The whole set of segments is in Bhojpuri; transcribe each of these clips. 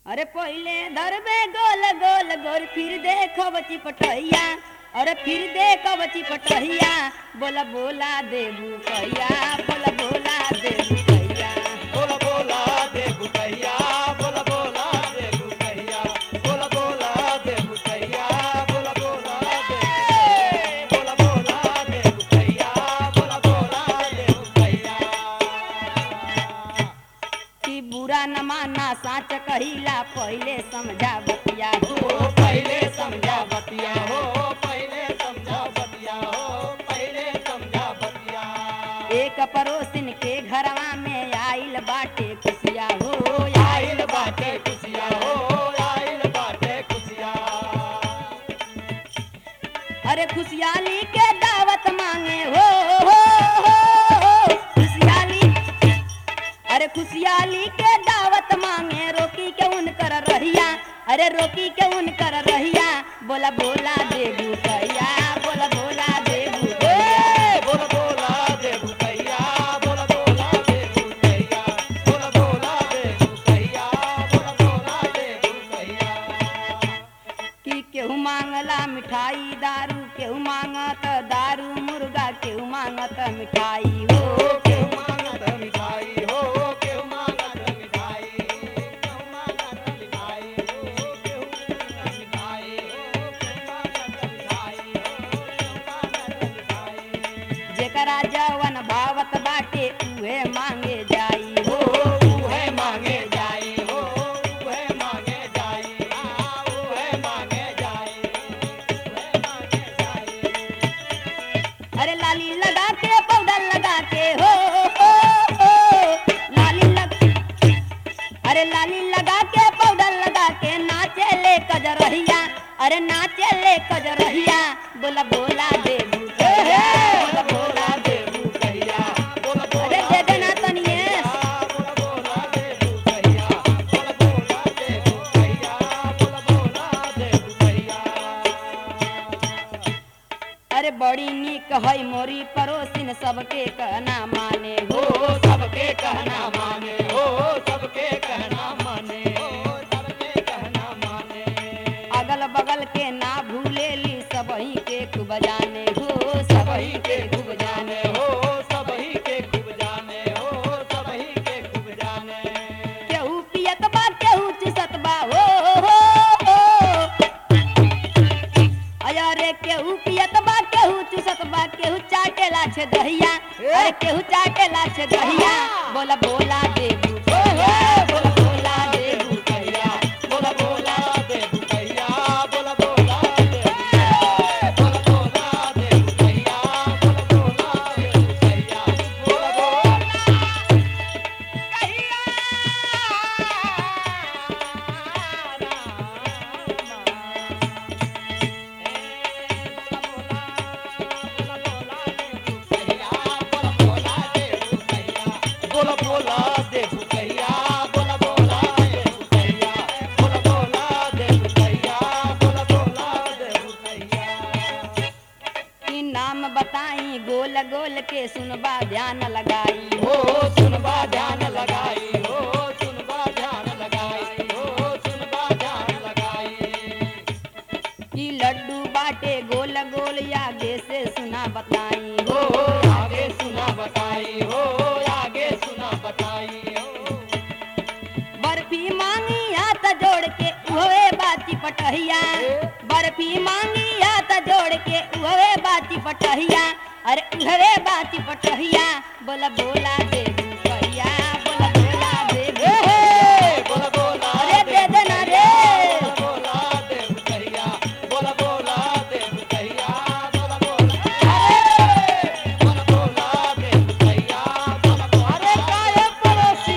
अरे पहले धरबे गोल गोल गोल फिर देखो बची पटहिया अरे फिर देखो बची पटहिया बोला बोला देबू कैया बोला बोला देबू कैया बोला बोला दे बुकैया बोला बोला दे बुकैया बोला बोला दे बुकैया बोला बोला दे बोला बोला दे बुकैया बोला बोला दे बुकैया कि बुरा न माना साच कहिला पहले समझा बतिया हो हो पहले समझा बतिया हो पहले समझा बतिया हो पहले समझा बतिया एक पड़ोसिन के घरवा में आइल बाटे खुशिया हो आइल बाटे खुशिया हो आइल बाटे खुशिया अरे खुशहाली के दावत मांगे हो हो हो हो खुशहाली अरे खुशहाली के दावत मांगे रोकी के उनकर रहिया अरे रोकी के उनकर रहिया बोला बोला देबू कैया बोला बोला देबू ए, बोला बोला दे बुकैया बोला बोला दे बुकैया बोला बोला दे बुकैया बोला बोला दे बुकैया कि केहू मांगला मिठाई दारू केहू मांगत दारू मुर्गा केहू मांगत मिठाई हो हो केहू मांगत मिठाई हो केहू मांगत मिठाई केहू मांगत मिठाई हो केहू मांगत मिठाई हो केहू मांगत मिठाई हो केहू मांगत मिठाई जेकरा जवन भावत बाटे उहे मांगे जाई हो हो उहे मांगे जाई हो उहे मांगे जाई हाँ उहे मांगे जाई उहे मांगे जाई अरे लाली लगा के पाउडर लगा के हो हो हो लाली लग अरे लाली लगा के पाउडर लगा के नाचे ले कजरहिया अरे नाचे ले कजरहिया बोला बोला देबू कैया, बोला बोला देबू कहिया बोला अरे बोला दे देना तनिए बोला बोला दे कहिया बोला बोला दे कहिया बोला बोला दे कहिया अरे बड़ी नीक है मोरी पड़ोसिन सबके कहना माने हो हो सबके कहना माने हो सबके कहना माने हो सबके कहना माने अगल बगल के ना भूलेली सबही के खूब जाने हो सबही सबही के खूब जाने हो सबही के खूब जाने हो सबही के खूब जाने केहू पियत बा केहू चुसत बा हो हो हो अया रे केहू पियत बा केहू चुसत बा केहू चाटेला छे दहिया अरे केहू चाटेला छे दहिया बोला बोला देबू कैया, बोला बोला देबू कैया। बोला बोला दे कहिया बोला बोला दे बोला बोला दे कहिया बोला बोला दे कहिया बोला बोला बोला बोला दे कहिया बोला बोला दे कहिया बोला बोला दे कहिया बोला बोला दे कहिया की नाम बताई गोल गोल के सुनबा ध्यान लगाई हो सुनबा ध्यान लगाई हो सुनबा ध्यान लगाई हो सुनबा ध्यान लगाई की लड्डू बाटे गोल गोल आगे से सुना बताई हो आगे सुना बताई हो आगे सुना बताई हो बर्फी मांगी हाथ जोड़ के उहे बाती पटहिया बर्फी मांगी हाथ जोड़ के उहे बाती पटहिया अरे उहे बाती पटहिया बोला बोला दे कैया बोला बोला दे बोला बोला अरे दे देना रे बोला दे कहिया बोला बोला दे कहिया बोला बोला बोला बोला दे कहिया बोला बोला अरे काहे पड़ोसी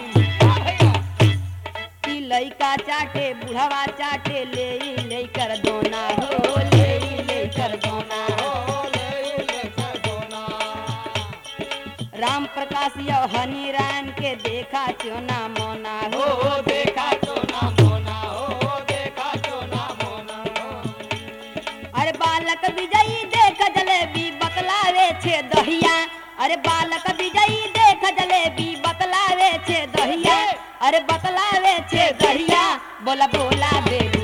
की लइका चाटे बुढ़वा चाटे ले ले कर दोना हो ले ले कर दोना हो ले ले कर दोना राम प्रकाश यो हनी रान के देखा चोना मोना हो हो देखा तो ना मोना हो देखा तो ना मोना अरे बालक विजयी देख जलेबी बतलावे छे दहिया अरे बालक विजयी देख जलेबी बतलावे छे दहिया अरे बतलावे छे दहिया बोला बोला बेबी